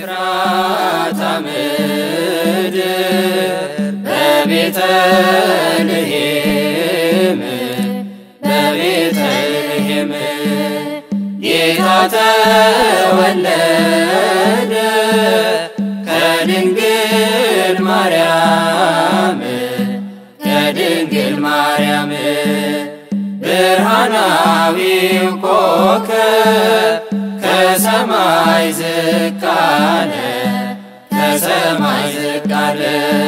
በኤፍራታ ምድር በቤተልሔም በቤተልሔም ጌታ ተወለደ ከድንግል ማርያም ከድንግል ማርያም ብርሃናዊው ኮከብ ከሰማይ ዝቅ አለ ከሰማይ ዝቅ አለ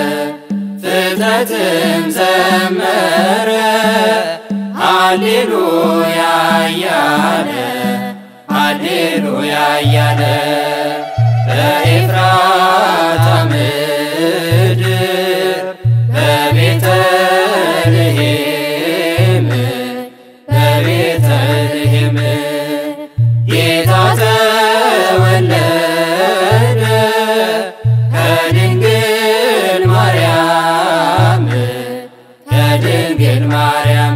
ፍጥረትም ዘመረ ሃሌሉያ እያለ ሃሌሉያ እያለ በኤፍራታ ምድር በቤተልሔም በቤተልሔም ጌታ ተወለደ ከድንግል ማርያም ከድንግል ማርያም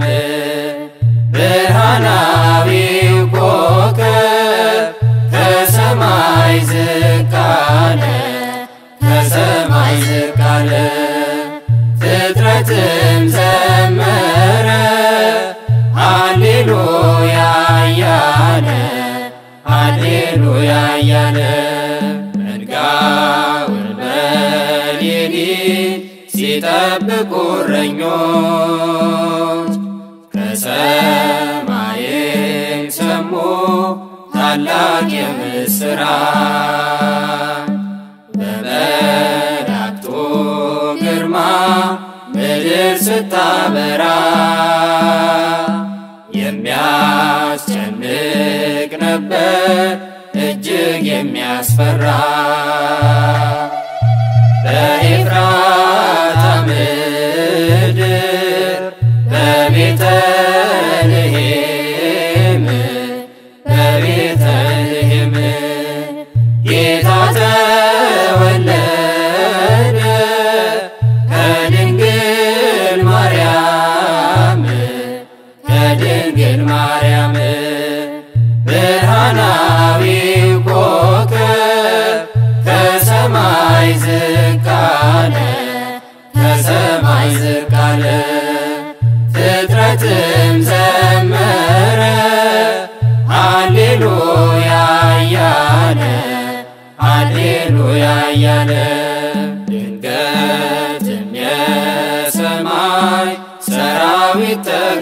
ብርሃናዊው ኮከብ ከሰማይ ዝቅ አለ ከሰማይ ዝቅ አለ ፍጥረትም ዘመረ ሃሌሉያ እያለ ሃሌሉያ እያለ መንጋውን በሌሊት ሲጠብቁ እረኞች ከሰማይም ሰሙ ታላቅ የምስራች በመላእክቱ ግርማ ምድር ስታበራ የሚያስጨንቅ ነበር እጅግ የሚያስፈራ በኤፍራታ ምድር በቤተልሔም በቤተልሔም ጌታ ተወለደ ከድንግል ማርያም ከድንግል ማርያም ብርሃናዊው ኮከብ ከሰማይ ዝቅ አለ ከሰማይ ዝቅ አለ ፍጥረትም ዘመረ ሃሌሉያ እያለ ሃሌሉያ እያለ ድንገትም የሰማይ ሰራዊት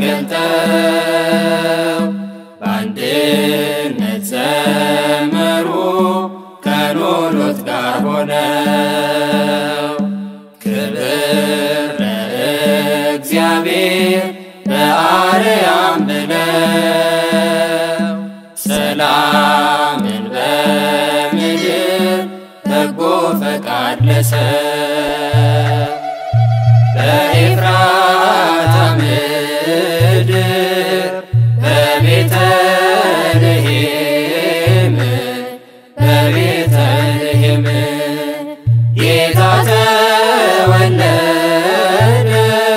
ተገልጠው በአንድነት ዘመሩ ከኖሎት ጋር ሆነው ክብር ለእግዚአብሔር በአርያም ብለው ሰላምን በምድር በጎ ፈቃድ ለሰው በኤፍራታ ምድር በቤተልሔም በቤተልሔም ጌታ ተወለደ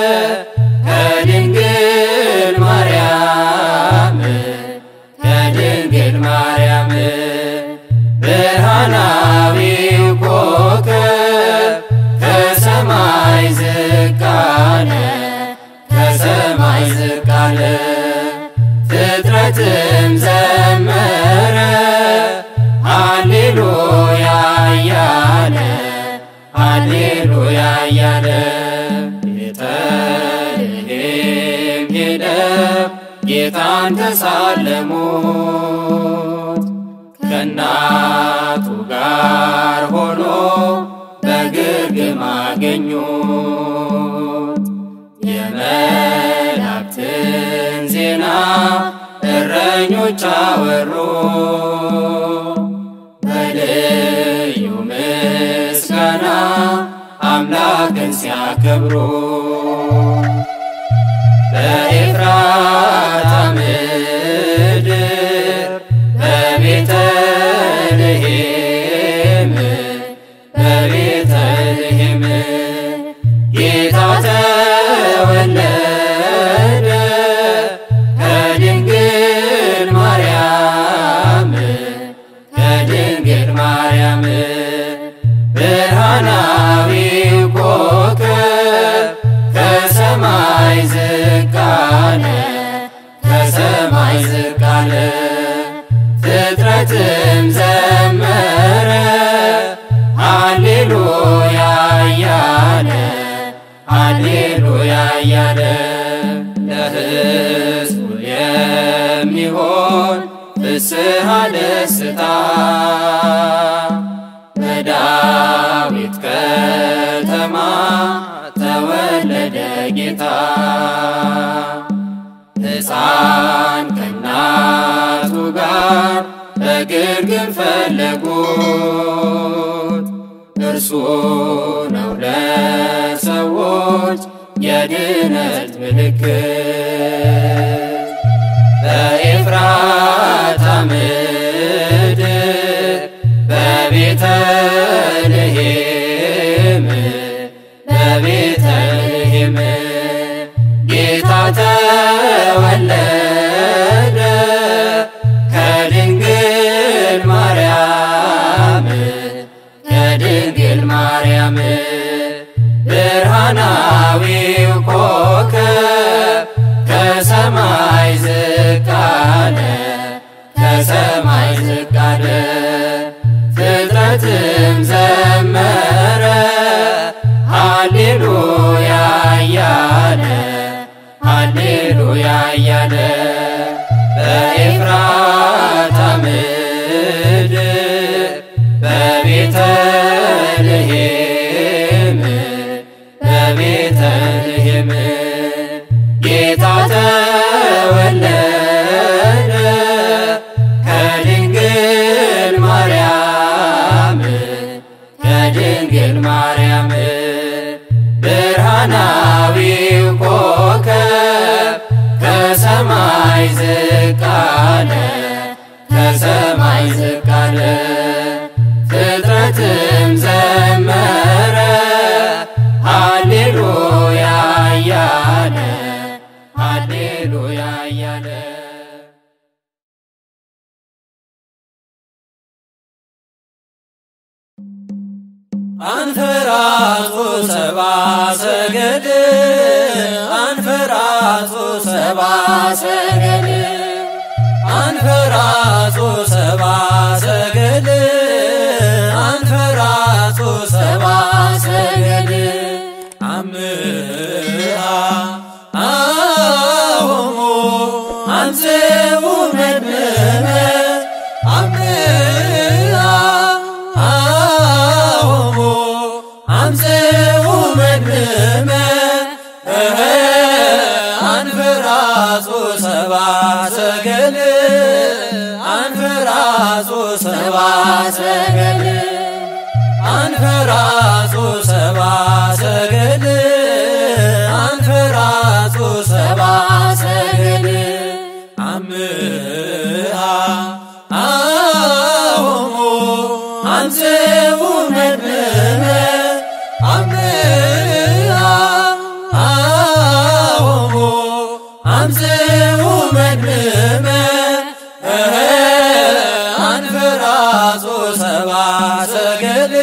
ከድንግል ማርያም ከድንግል ማርያም ብርሃናዊው ኮከብ ከሰማይ ዝቅ አለ ከሰማይ ዝቅ አለ ፍጥረትም ዘመረ ሃሌሉያ እያለ ሃሌሉያ እያለ ቤተልሔም ሄደው ጌታን ተሳለሙት ከእናቱ ጋር ሆኖ በግርግም አገኙት የመላእክትን ዜና እረኞች አወሩ በልዩ ምስጋና አምላክን ሲያከብሩ በኤፍራታ ምድር በቤተልሔም በቤተልሔም ጌታ ተወለደ ከድንግል ማርያም ከድንግል ማርያም ፍስሐ ደስታ በዳዊት ከተማ ተወለደ ጌታ ሕፃን ከእናቱ ጋር በግርግም ፈለጉት እርሱ ነው ለሰዎች የድነት ምልክት በኤፍራታ ምድር በቤተልሔም በቤተልሔም ጌታ ተወለደ ከድንግል ማርያም ከድንግል ማርያም ብርሃናዊው ኮከብ ከሰማይ ዝቅ አለ ከሰማይ ዝቅ አለ ፍጥረትም ዘመረ ሃሌሉያ እያለ ሃሌሉያ እያለ በኤፍራታ ምድር በቤተልሔም በቤተልሔም ጌታ ተወለደ ከድንግል ማርያም ከድንግል ማርያም ብርሃናዊው ኮከብ ከሰማይ ዝቅ አለ ከሰማይ ዝቅ አለ ፍጥረትም ዘመረ ሃሌሉያ እያለ ሃሌሉያ እያለ አንፈራቶ ሰባ ሰገል አንፈራቶ ሰባ ሰገል አንፈራቶ ሰባ ሰገል አንፈራቶ ሰባ ሰገል አምሃ አሁሙ አንጽኡ መድመመ አምሃ አሁሙ አምጽኡ መድመመ እህ አንፈራጹ ሰባ ሰገል አንፈራጹ ሰባ ሰገል አንፈራጹ ሰባ ሰገል አንፈራጹ ሰባ ሰገል አምሃ አሁሙ አንጽኡ መድመመ አምሃ አሁሙ አምጽኡ መድመመ እህ አንፈራጹ ሰባ ሰገል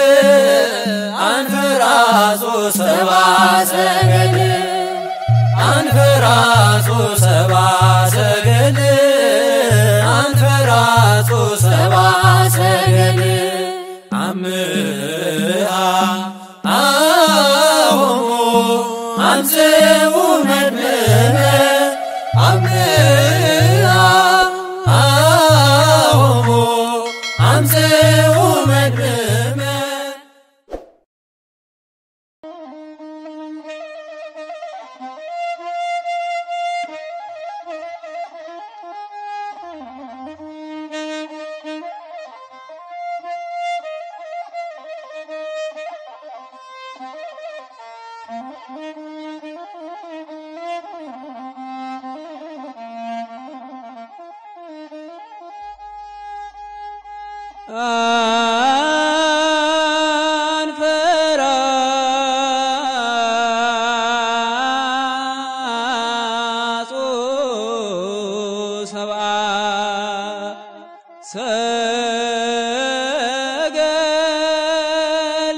አንፈራጹ ሰባ ሰገል አንፈራጹ ሰባ ሰገል አንፈራጹ ሰባ ሰገል አምሃ አሁሙ አምጽኡ መድመመ አምሃ አሁሙ አምጽኡ መድመመ አንፈራጹ ሰብአ ሰገል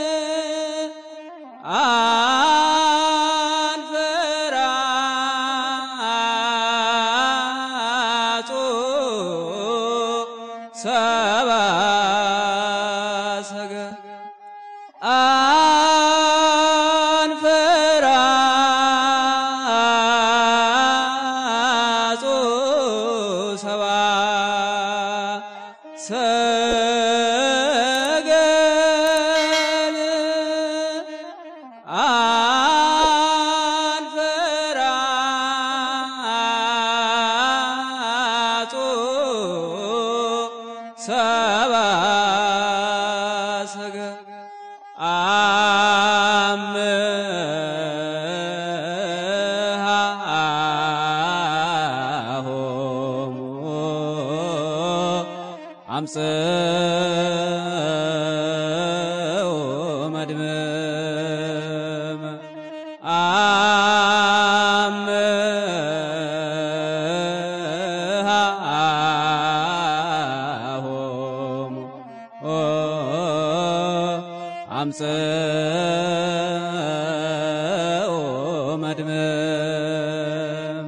አንፈራጹ ሰብአ ሰገል አንፈራጹ ሰብአ ሰገል አምሃሆሙ አምፀው መድመም አምሃሆሙ አምፀው መድመም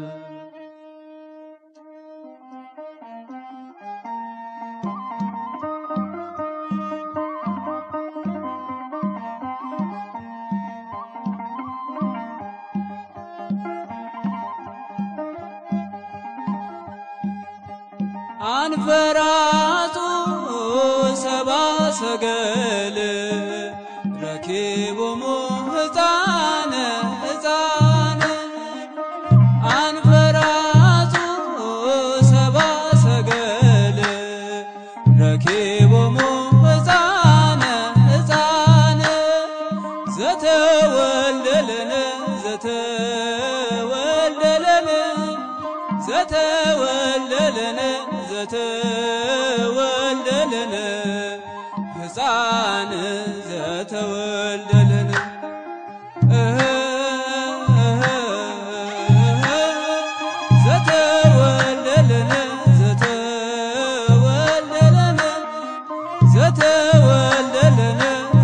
አንፈራጡ ሰባ ሰገል ረኪቦሙ ሕፃነ ሕፃነ አንፈራጡ ሰባ ሰገል ረኪቦሙ ሕፃነ ሕፃነ ዘተወልደለነ ዘተወልደለነ ዘተወልደለነ ዘተወልደለነ ሕፃን ዘተወልደለነ እህ እህ ዘተወልደለነ ዘተወልደለነ ዘተወልደለነ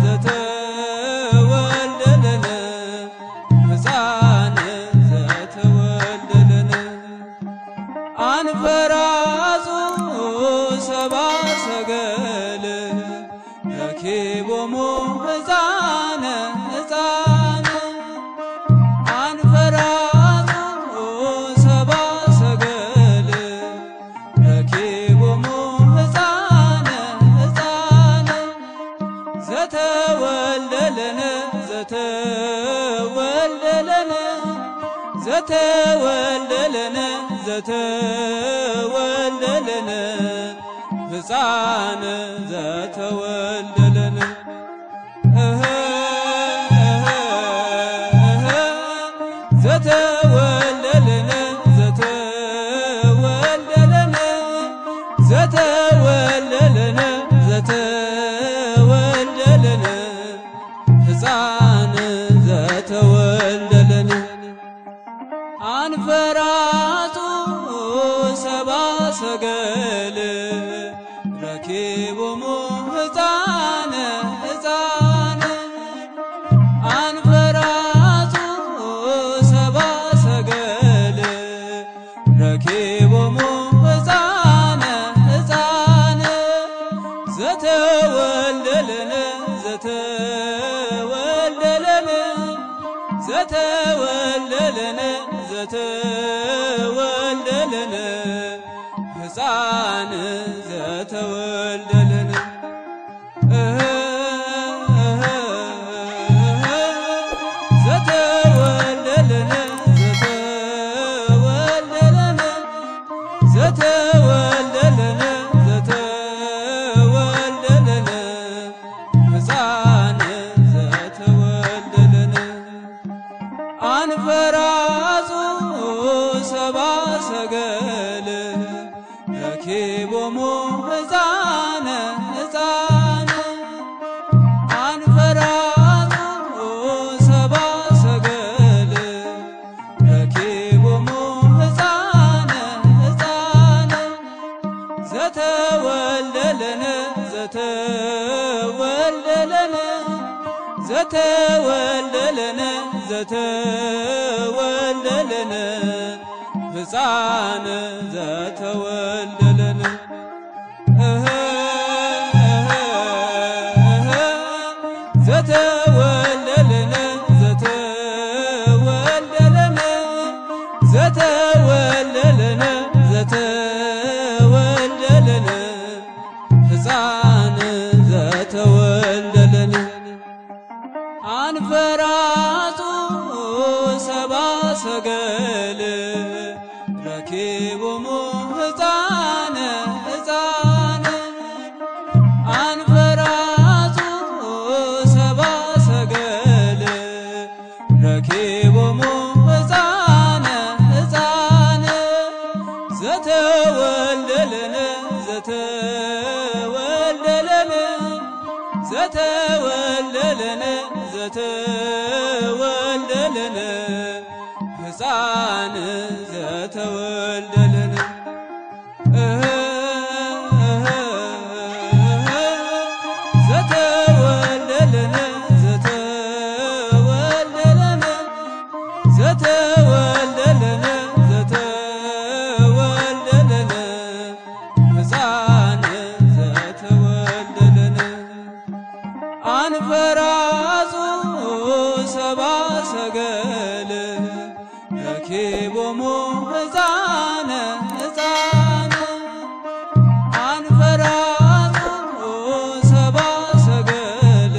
ዘተወልደለነ ሕፃን ዘተወልደለነ አንፈራጹ ሰባ ሰገል ረኪቦሙ ሕፃነ ሕፃነ አንፈራጹ ሰባ ሰገል ረኪቦሙ ሕፃነ ሕፃነ ዘተወልደለነ ዘተወልደለነ ዘተወልደለነ ዘተወልደለነ ሕፃን ዘተወልደለነ እህ እህ እህ ዘተወልደለነ ዘተወልደለነ ዘተወልደለነ ዘተወልደለነ ሕፃን ዘተወልደለነ አንፈራጡ ሰባ ሰገል ረኪቦሙ ሕፃነ ሕፃነ አንፈራጡ ሰባ ሰገል ረኪቦሙ ሕፃነ ሕፃነ ዘተወልደለነ ዘተወልደለነ ዘተወልደለነ ዘተወልደለነ ሕፃን ዘተወልደለነ እህ እህ እህ ዘተወልደለነ ዘተወልደለነ ዘተወልደለነ ዘተወልደለነ ሕፃን ዘተወልደለነ አንፈራጹ ሰባ ሰገል ረኪቦሙ ሕፃነ ሕፃነ አንፈራጹ ሰባ ሰገል ረኪቦሙ ሕፃነ ሕፃነ ዘተወልደለነ ዘተወልደለነ ዘተወልደለነ ዘተወልደለነ ሕፃን ዘተወልደለነ እህ እህ እህ ዘተወልደለነ ዘተወልደለነ ዘተወልደለነ ዘተወልደለነ ሕፃን ዘተወልደለነ አንፈራጡ ሰባ ሰገል ረኪቦሙ ሕፃነ ሕፃነ አንፈራጡ ዘተወልደልን ዘተወልደልን ሕፃን ዘተወልደልን ዘተወልደልን ዘተወልደልን ዘተወልደልን ዘተወልደልን ሕፃን ዘተወልደልን አንፈራጹ ሰባ ሰገል ረኪቦሙ ሕፃነ ሕፃነ አንፈራጹ ሰባ ሰገል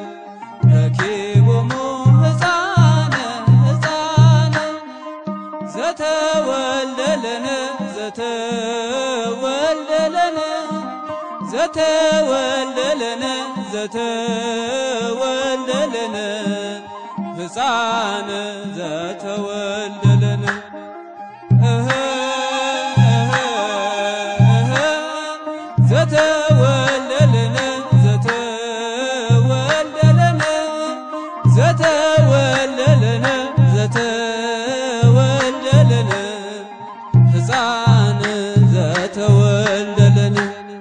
ረኪቦሙ ሕፃነ ሕፃነ ዘተወልደልን ዘተወልደልን ዘተወልደልን ዘተወልደልን ሕፃን ዘተወልደልን እህ እህ እህ ዘተወልደልን ዘተወልደልን ዘተወልደልን ዘተወልደልን ሕፃን ዘተወልደልን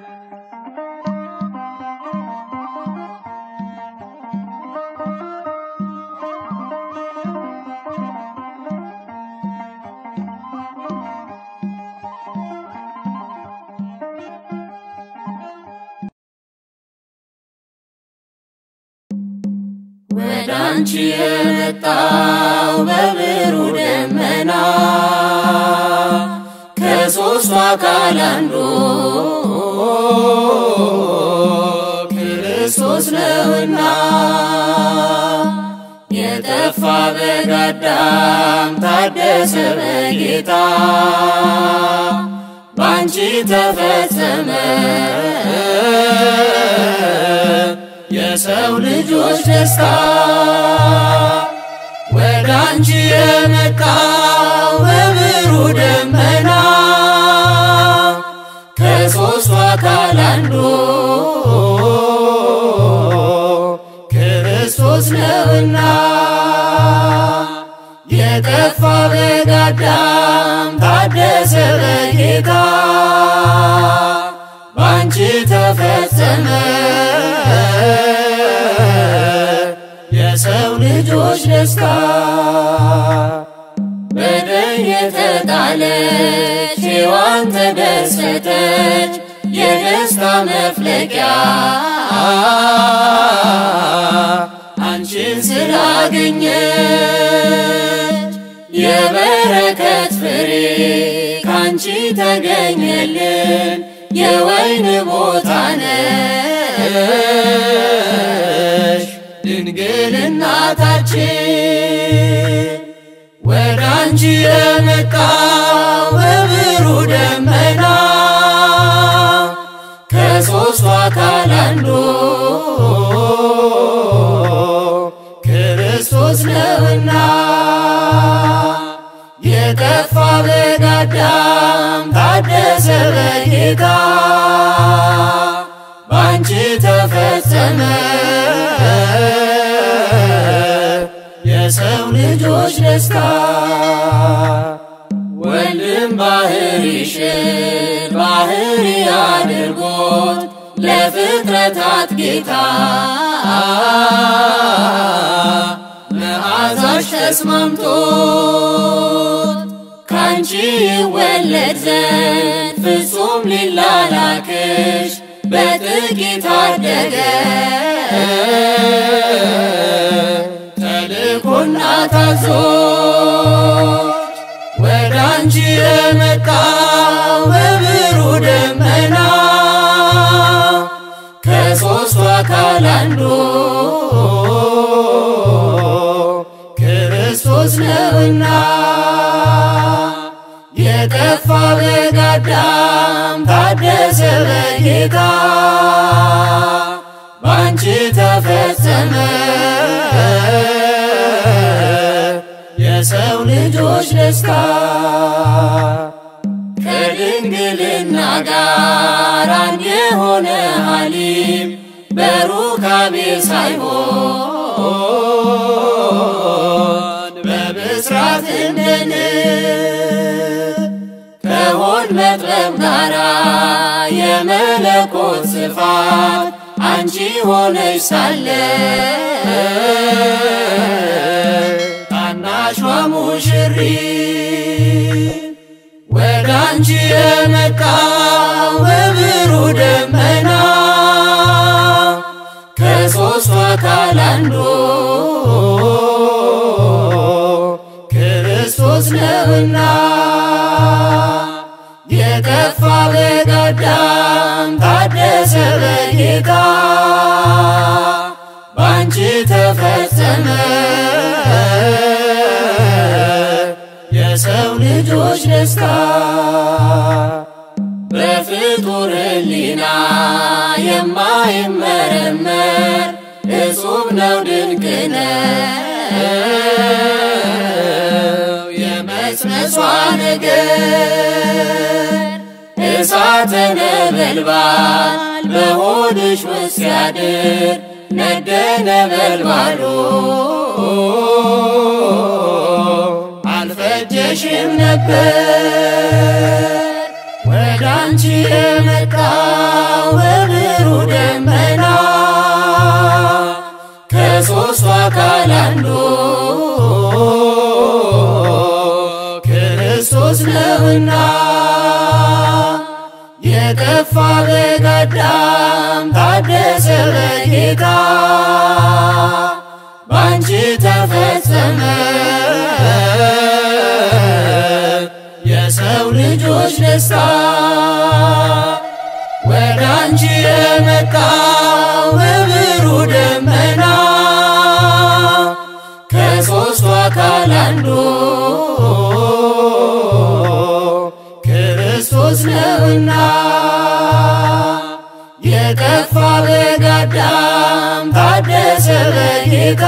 ወደ አንቺ የመጣው በብሩህ ደመና ከሦስቱ አካል አንዱ ክርስቶስ ነውና የጠፋ በግ አዳም ታደሰ በጌታ ባንቺ ተፈጸመ የሰው ልጆች ደስታ ወደ አንቺ የመጣው በብሩህ ደመና ከሦስቱ አካል አንዱ ክርስቶስ ነውና የጠፋ በግ አዳም ታደሰ በጌታ ባንቺ ተፈጸመ የሰው ልጆች ደስታ በደል የተጣለች ሔዋን ተደሰተች የደስታ መፍለቂያ አንቺን ስላገኘች የበረከት ፍሬ ካንቺ ተገኘልን የወይን ቦታ ነሽ ድንግል እናታችን ወደ አንቺ የመጣው በብሩህ ደመና ከሦስቱ አካል አንዱ ክርስቶስ ነውና የጠፋ በግ አዳም ታደሰ በጌታ ባንቺ ተፈጸመ የሰው ልጆች ደስታ ወልድም ባህሪሽን ባህሪ አድርጎት ለፍጥረታት ጌታ መዓዛሽ ተስማምቶት ካንቺ ይወለድ ዘንድ ፍጹም ሊላላክሽ በጥቂት አደገ ተልኮና ታዞ ወደ አንቺ የመጣው በብሩህ ደመና ከሦስቱ አካል አንዱ ክርስቶስ ነውና የጠፋ በግ አዳም ታደሰ በጌታ ባንቺ ተፈጸመ የሰው ልጆች ደስታ ከድንግልና ጋር አንድ የሆነ ሐሊም በሩካቤ ሳይሆን በብስራት እንደን ከሆድ መጥበብ ጋራ የመለኮት ስፋት አንቺ ሆነሽ ሳለ ታናሿ ሙሽሪት ወደ አንቺ የመጣው በብሩህ ደመና ከሦስቱ አካል አንዱ ክርስቶስ ነውና የጠፋ በግ አዳም ታደሰ በጌታ ባንቺ ተፈጸመ የሰው ልጆች ደስታ በፍጡር ሕሊና የማይመረመር እጹብ ነው ድንቅ ነው የመጽነሷ ነገር እሳተ ነበልባል በሆድሽ ውስጥ ሲያድር ነደ ነበልባሉ አልፈጀሽም ነበር ወደ አንቺ የመጣው በብሩህ ደመና ከሦስቱ አካል አንዱ ክርስቶስ ነውና የጠፋ በግ አዳም ታደሰ በጌታ ባንቺ ተፈጸመ የሰው ልጆች ደስታ ወደ አንቺ የመጣው በብሩህ ደመና ከሦስቱ አካል አንዱ ክርስቶስ ነውና የጠፋ በግ አዳም ታደሰ በጌታ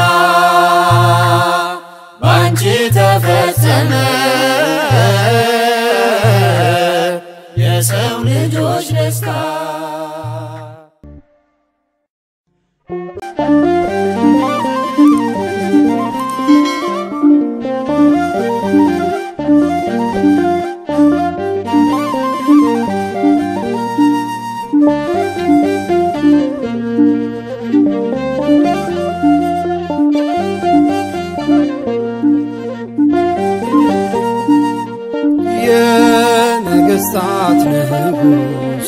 ባንቺ ተፈጸመ የሰው ልጆች ደስታ የነገሥታት ንጉሥ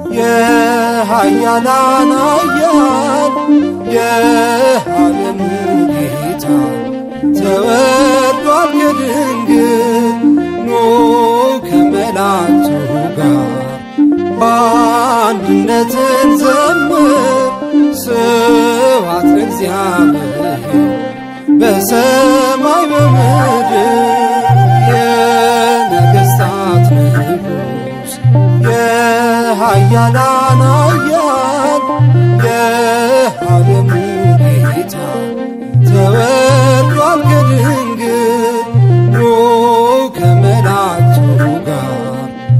የኃያላን ኃያል የዓለሙ ጌታ ተወልዷል ከድንግል ኑ ከመላእክቱ ጋር በአንድነትን ዘምር ስብሐት ለእግዚአብሔር በሰማይ በምድር የነገሥታት ንጉሥ የኃያላን ኃያል የዓለሙ ጌታ ተወልዷል ከድንግል ኑ ከመላእክቱ ጋር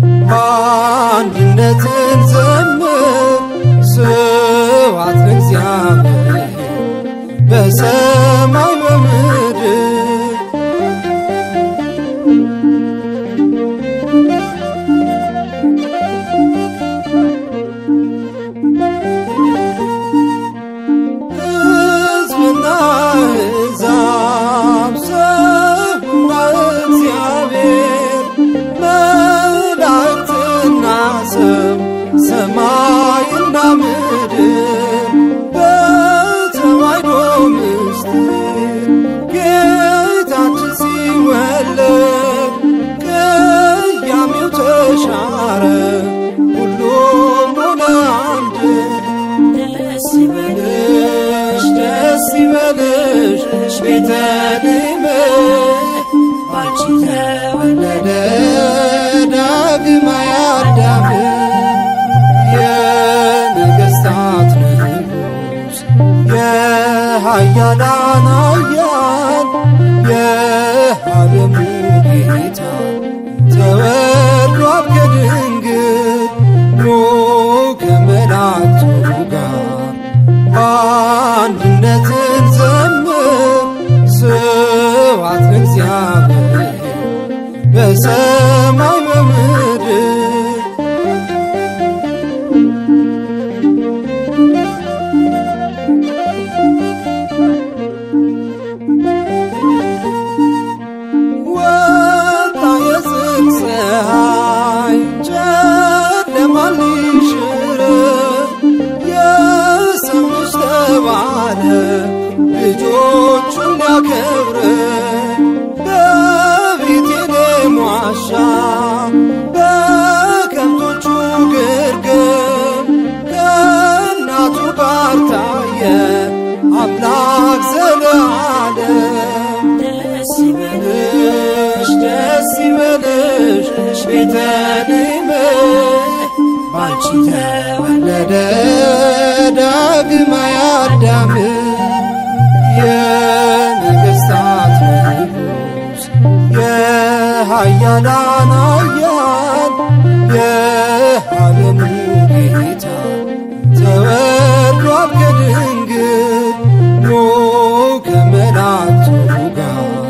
በአንድነትን ዘምር ስብሐት ለእግዚአብሔር በሰማይ በምድር ሕዝብና ሕዛብ ሰውና እግዚአብሔር መላእክትና ሰው ሰማይና ምድር በተዋሕዶ ምስጢር ጌታችን ሲወለድ ቅያሜው ተሻረ ሁሉም ሆነ አንድ ደስ ይበልሽ ደስ ይበልሽ ቤተልሔም ባንቺ ተወለደ ዳግማዊ አዳም የነገሥታት ንጉሥ የኃያላን ኃያል የዓለሙ ጌታ ተወልዷል ከድንግል ኑ ከመላእክቱ ጋር አንድነትን ዘምር ስብሐት ለእግዚአብሔር በሰማይ በምድር ወጣ የጽድቅ ፀሐይ ጨለማን ሊሽር የሰው ልጅ ተባለ ልጆቹን ሊያከብር በቤቴልሔም ዋሻ በከብቶቹ ግርግም ከእናቱ ጋር ታየ አምላክ ዘለዓለም ደስ ይበልሽ ይበልሽ ደስ ይበልሽ ቤተልሔም ባንቺ ተወለደ ዳግማዊ አዳም የነገሥታት ንጉሥ የኃያላን ኃያል የዓለሙ ጌታ ተወልዷል ከድንግል ኑ ከመላእክቱ ጋር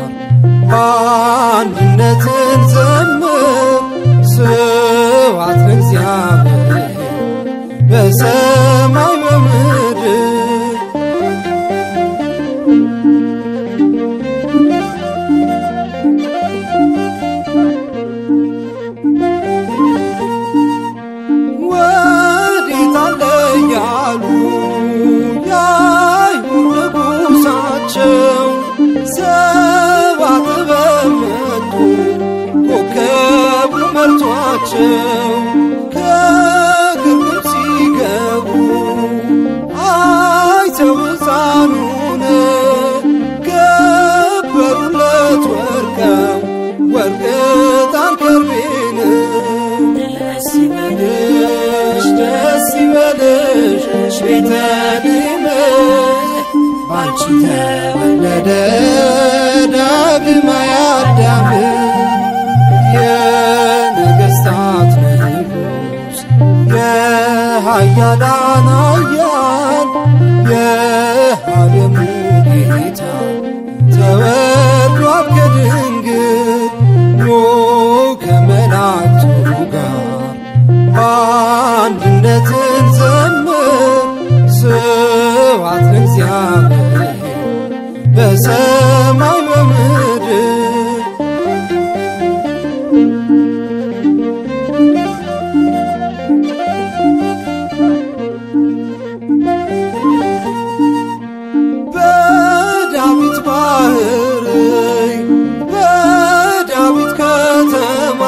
በአንድነትን ዘምር ስብሐት ለእግዚአብሔር በሰማይ በምድር ወዴት አለ እያሉ የአይሁድ ንጉሣቸው ሰባ ጥበብ መጡ ኮከቡ መርቷቸው ከግርግም ሲገቡ አይተው ሕፃኑን ገበሩለት ወርቀው ወርቅ ዕጣን ከርቤን ደስ ይበልሽ ይበልሽ ደስ ይበልሽ ቤተልሔም ባንቺ ተወለደ ዳግማዊ አዳም የነገሥታት ንጉሥ የኃያላን ኃያል የዓለሙ ጌታ ተወልዷል ከድንግል ኑ ከመላእክቱ ጋር በአንድነትን ዘምር ስብሐት ለእግዚአብሔር በሰማይ በምድር በዳዊት ባህር በዳዊት ከተማ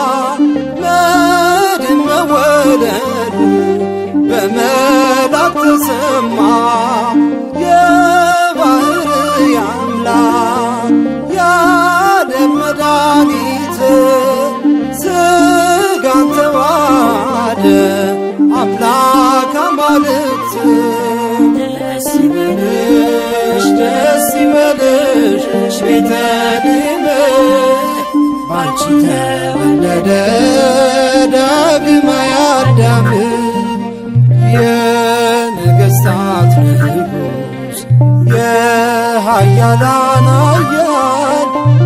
መድን መወለዱ በመላክ ተሰማ የባህር አምላክ የዓለም መድኃኒት ሥጋን ተዋሃደ አምላክ አማልክት ደስ ይበልሽ ይበልሽ ደስ ይበልሽ ቤተልሔም ባንቺ ተወለደ ዳግማዊ አዳም የነገሥታት ንጉሥ የኃያላን ኃያል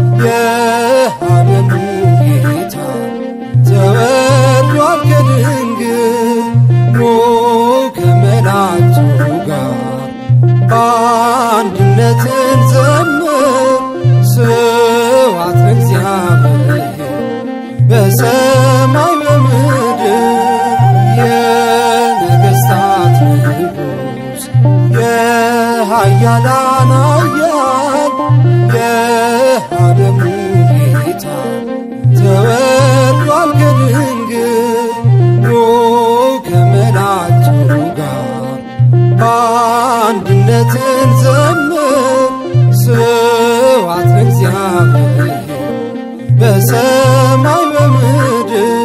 የዓለሙ ጌታ ተወልዷል ከድንግል ኑ ከመላእክቱ ጋር በአንድነትን ዘምር ስብሐት ለእግዚአብሔር በሰማይ በምድር የነገሥታት ንጉሥ የኃያላን ኃያል የዓለሙ ጌታ ተወልዷል ከድንግል ኑ ከመላእክቱ ጋር በአንድነትን ዘምር ስብሐት ለእግዚአብሔር በሰማይ በምድር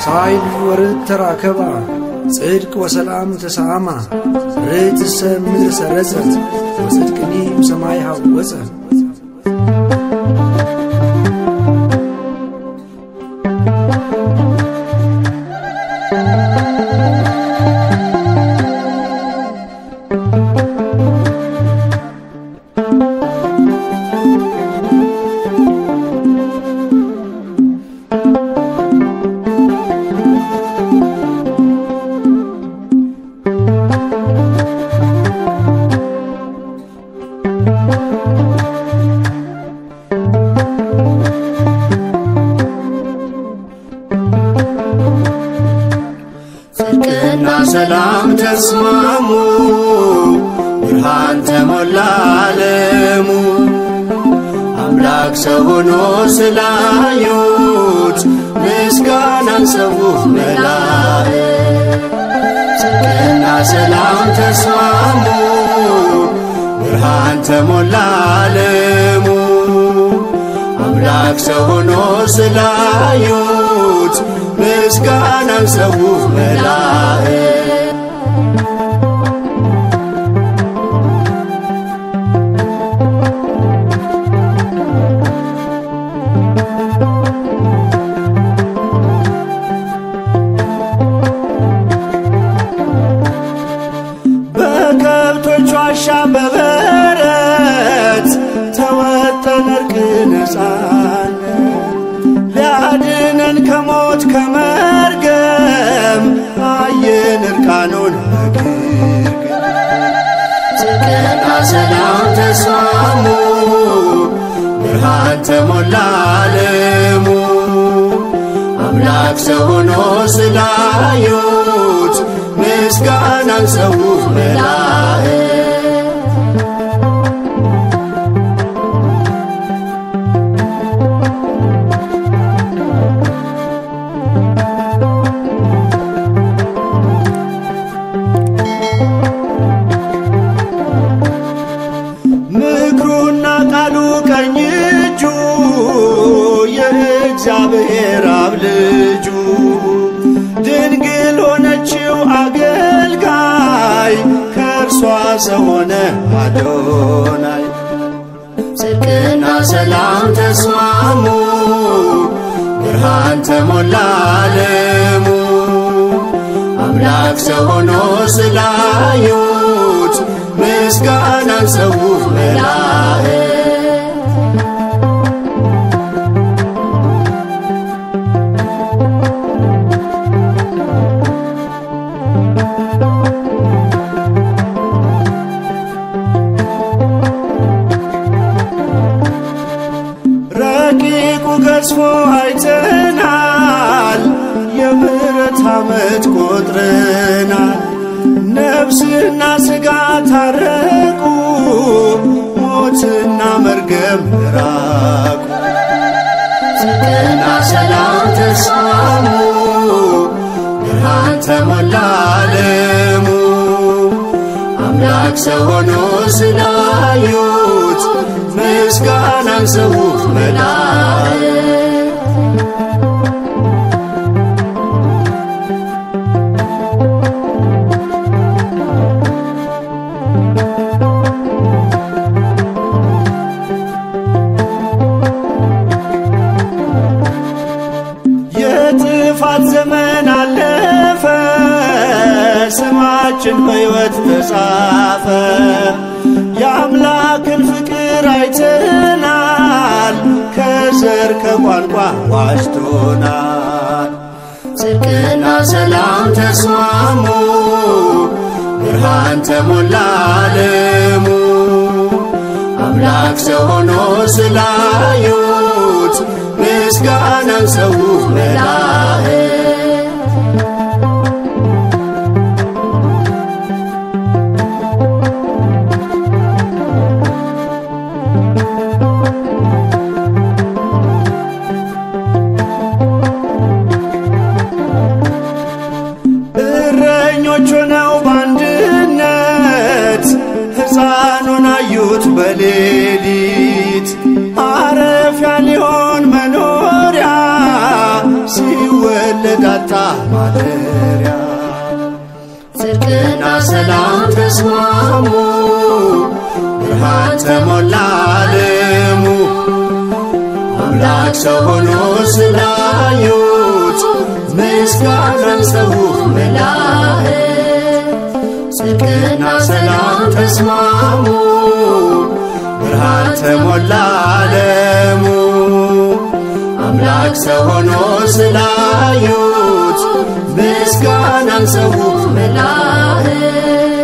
ሳይል ወርድ ተራከባ ጽድቅ ወሰላም ተሰአማ ርትሰ ምድር ሰረጸት ወጽድቅኒም ሰማይ ሃወፀ ጽድቅና ሰላም ተስማሙ፣ ብርሃን ተሞላ ዓለሙ። አምላክ ሰው ሆኖ ስላዩት ምስጋናን ሰው መላእክት። ጽድቅና ሰላም ተስማሙ፣ ብርሃን ተሞላ ዓለሙ። አምላክ ሰው ሆኖ ስላዩት ምስጋናን ሰው መላእክት። በከብቶች ዋሻ በበረት ተወጠን እርቅ ነፃነት ሊያድነን ከሞት ከመርገም አየን እርቃኑን በግርግም ጽድቅና ሰላም ተስማሙ ብርሃን ተሞላ ዓለሙ አምላክ ሰው ሆኖ ስላዩት ምስጋናን ሰው መላእክት ምክሩና ቃሉ ቀኝ እጁ የእግዚአብሔር አብ ልጁ ድንግል ሆነችው አገልጋይ ከእርሷ ሰው ሆነ አዶናይ ጽድቅና ሰላም ተስማሙ ብርሃን ተሞላ ዓለሙ አምላክ ሰው ሆኖ ስላዩት ምስጋናን ሰው መላእክት ረቂቁ ገዝፎ አይተናል የምሕረት ዓመት ቆጥረናል ነፍስና ሥጋ ታረቁ ሞትና መርገም ራቁ ጽድቅና ሰላም ተስማሙ ብርሃን ተሞላ ዓለሙ አምላክ ሰው ሆኖ ስላዩት ምስጋናን ሰው መላእክት የጥፋት ዘመን አለፈ፣ ስማችን በሕይወት ተጻፈ። የአምላክን ፍቅር አይተናል፣ ከዘር ከቋንቋ ዋጅቶናል። ጽድቅና ሰላም ተስማሙ፣ ብርሃን ተሞላ ዓለሙ አምላክ ሰው ሆኖ ስላዩት ምስጋናን ሰው መላእክት እረኞች ሆነው በአንድነት ሕፃኑን አዩት በሌሊት ማረፊያ ሊሆን መኖሪያ ሲወለድ መጣ ማደሪያ ጽድቅና ሰላም ተስማሙ ብርሃን ተሞላ ዓለሙ አምላክ ሰው ሆኖ ስላዩት ምስጋናን ሰው መላእክት ጽድቅና ሰላም ተስማሙ ብርሃን ተሞላ ዓለሙ አምላክ ሰው ሆኖ ስላዩት ምስጋናን ሰው መላእክት